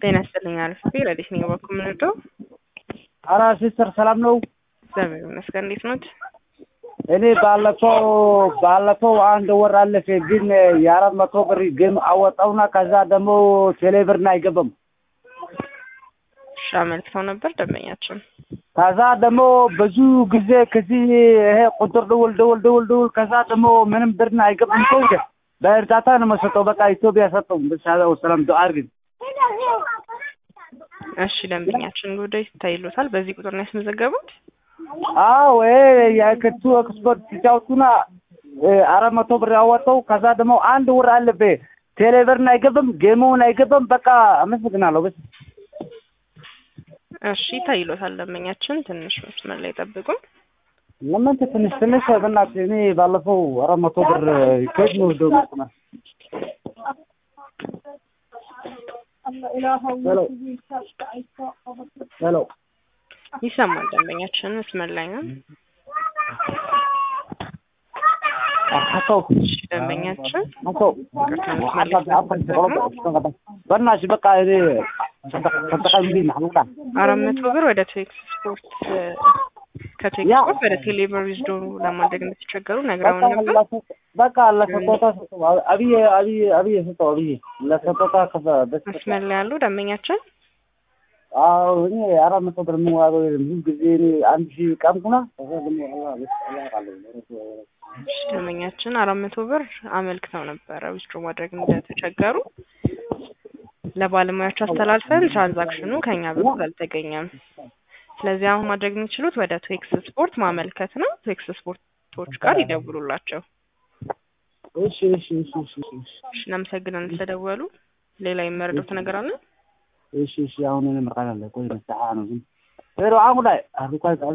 ጤና ይስጥልኝ አልፌ ረዲት ነኝ በኩል ምንወደው አራ ሲስተር ሰላም ነው? እግዚአብሔር ይመስገን። እንዴት ኖት? እኔ ባለፈው ባለፈው አንድ ወር አለፈ፣ ግን የአራት መቶ ብር ግን አወጣውና ከዛ ደግሞ ቴሌብርን አይገባም። እሺ አመልክተው ነበር ደንበኛችን። ከዛ ደግሞ ብዙ ጊዜ ከዚህ ይሄ ቁጥር ደውል ደውል ደውል ደውል ከዛ ደግሞ ምንም ብርን አይገባም። ሰው በእርዳታ ነው መሰጠው። በቃ ኢትዮጵያ ሰጠው። ሰላም ዱዓ አድርግ። እሺ ደንበኛችን ጉዳይ ይታይሎታል። በዚህ ቁጥር ነው ያስመዘገቡት? አዎ ይሄ የክቱ ኤክስፖርት ሲጫወቱና አራት መቶ ብር ያወጣው ከዛ ደግሞ አንድ ወር አለፈ። ቴሌብርን አይገባም፣ ጌሙን አይገባም። በቃ አመሰግናለሁ። በስ እሺ ይታይሎታል ደንበኛችን። ትንሽ መስመር ላይ ጠብቁ። ለምን ትንሽ ትንሽ በእናትህ እኔ ባለፈው አራት መቶ ብር ከየት ነው ወስደው ነው ሄሎ ሄሎ ይሰማል ደንበኛችን መስመር ላይ ነው። አቶ እሺ ደንበኛችን አቶ ይቅርታ በእናትሽ በቃ እኔ ተጠቃሚ ማህሙዳ አራት መቶ ብር ወደ ቴክስ ስፖርት ከቴክስ ያ። ስፖርት ወደ ቴሌብር ዊዝዶ በማድረግ እንደተቸገሩ ነግረውን ነበር። በቃ ለሰጦታ ሰጠው። አብዬ አብዬ አብዬ ሰጠው። አብዬ ለሰጦታ ከፈ በስ መስመር ላይ ያሉ ደንበኛችን አዎ እኔ አራት መቶ ብር የምዋገው የለም። ብዙ ጊዜ እኔ አንድ ሺህ ቀምኩና ከዛ ደግሞ አላህ በስ አላህ ቃለሁ እሺ ደንበኛችን አራት መቶ ብር አመልክተው ነበረ ዊዝድሮ ማድረግ እንደተቸገሩ ለባለሙያዎች አስተላልፈን ትራንዛክሽኑ ከኛ በኩል አልተገኘም። ስለዚህ አሁን ማድረግ የሚችሉት ወደ ቴክስ ስፖርት ማመልከት ነው። ቴክስ ስፖርቶች ጋር ይደውሉላቸው። እሺ እሺ እሺ እሺ እሺ እሺ እናመሰግናለን ስለደወሉ። ሌላ የመረዱት ነገር አለ? እሺ እሺ አሁን እኔ መርቃን አለ ቆይ መስተሓ ነው ግን ሄሎ አሁን ላይ አሁን ቆይ